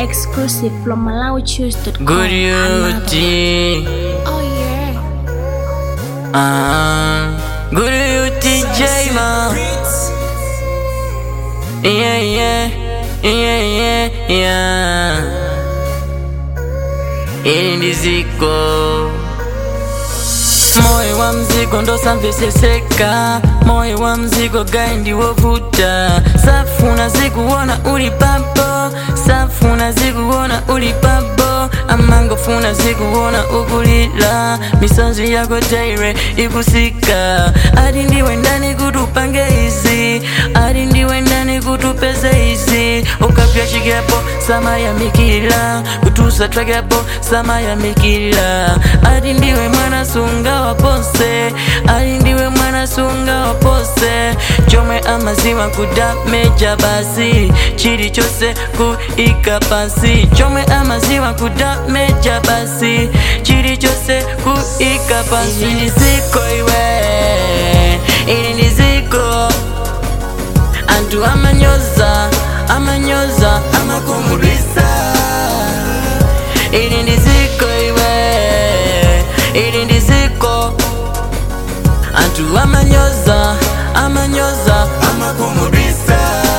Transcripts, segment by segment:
exclusive from MalawiChoose.com. Good beauty. Oh yeah. Uh, good beauty, J man. Yeah, yeah, yeah, yeah, yeah. Hili ndi ziko moyo wa mzigo ndo samveseseka moyo wa mzigo gai ndiwovuta safuna zikuona uli papo safuna zikuona uli papo amangofuna zikuona ukulila misonzi yako daire ikusika adi ndiwe ndani kutupange izi adi ndiwe ndani kutupeze izi ukapya chigapo sama ya mikila kutusa tragapo sama ya mikila adi ndiwe mwana sunga wapose adi ndiwe mwana sunga wapose chomwe amaziwa kudameja basi chili chose kuika pasi chomwe amaziwa kudameja basi chili chose kuika pasi ili ndiziko iwe ili ndiziko antu amanyoza amanyoza amakumulisa ili ndiziko iwe ili ndiziko antu amanyoza amanyoza amakumulisa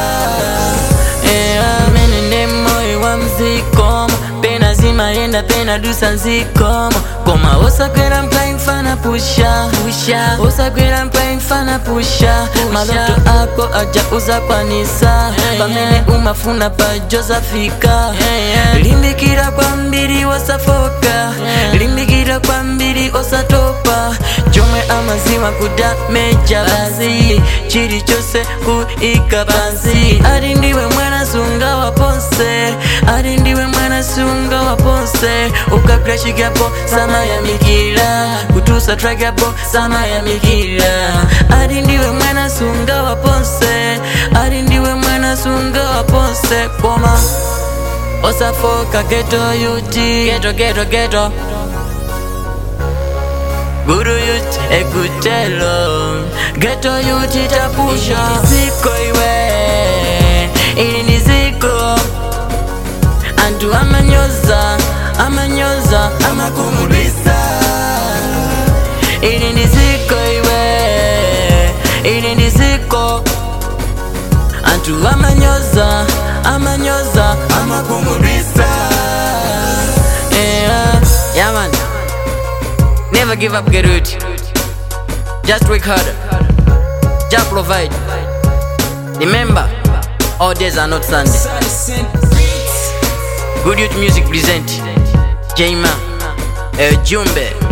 menende moyo wa mzikomo pena zimayenda pena dusa nzikomo koma osakwera mkaimfana pusha pusha osakwera mkaimfana pusha maloto ako aja uzakwanisa pamene umafuna pajozafika limbikira kwambiri wasafoka limbikira kwambiri osatopa chomwe amaziwa kudameja basi chili chose kuika pansi ali ndiwe mwana sunga waponse ali ndiwe mwana sunga waponse ukagula chigapo sama ya mikila kutusa tragapo sama ya mikila ali ndiwe mwana sunga waponse ali ndiwe mwana sunga waponse koma osafoka geto yuti geto geto geto Guru youth ekutelo Geto youth itapusha Ziko iwe Ili ni ziko Antu amanyoza Amanyoza Amakumulisa Ili ni ziko iwe Ili ni ziko Antu amanyoza Amanyoza Amakumulisa Yeah, yeah man Never give up, get it. Just work harder. Just provide. Remember, all days are not Sunday. Good Youth Music present Jayma El Jumbe.